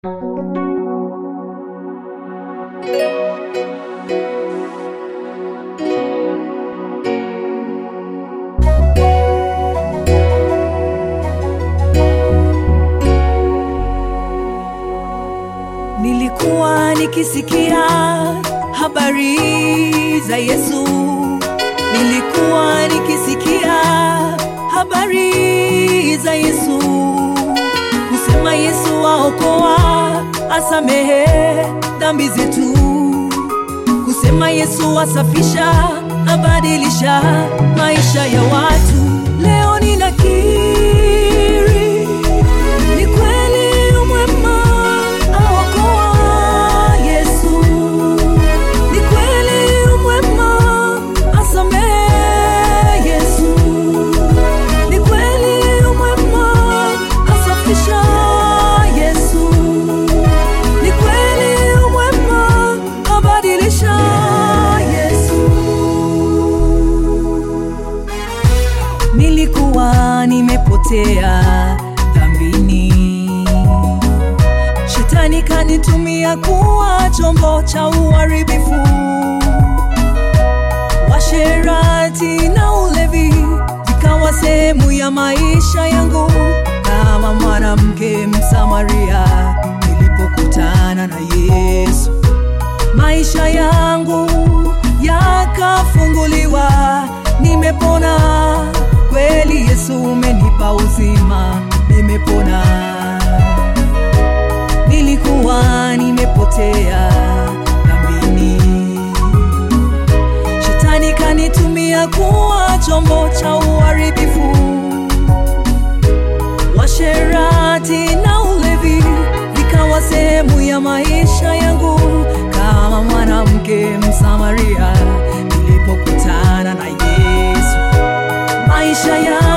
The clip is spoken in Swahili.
Nilikuwa nikisikia habari za Yesu, nilikuwa nikisikia habari za Yesu, kusema Yesu aokoa, asamehe dhambi zetu, kusema Yesu asafisha, abadilisha maisha ya watu. Leo ninakiri ni kweli umwema aokoa Yesu, ni kweli umwema asamehe Yesu, ni kweli umwema asafisha Yesu, ni kweli umwema abadilisha Yesu. Nilikuwa nimepotea dhambini, shetani kanitumia kuwa chombo cha uharibifu, washerati na ulevi vikawa sehemu ya maisha yangu, kama mwanamke Msamaria nilipokutana na Yesu maisha yangu yakafunguliwa, nimepona kweli. Yesu umenipa uzima, nimepona. Nilikuwa nimepotea dhambini, shetani kanitumia kuwa chombo cha uharibifu, washerati na ulevi vikawa sehemu ya maisha yangu, kama mwanamke Msamaria nilipokutana na Yesu maisha ya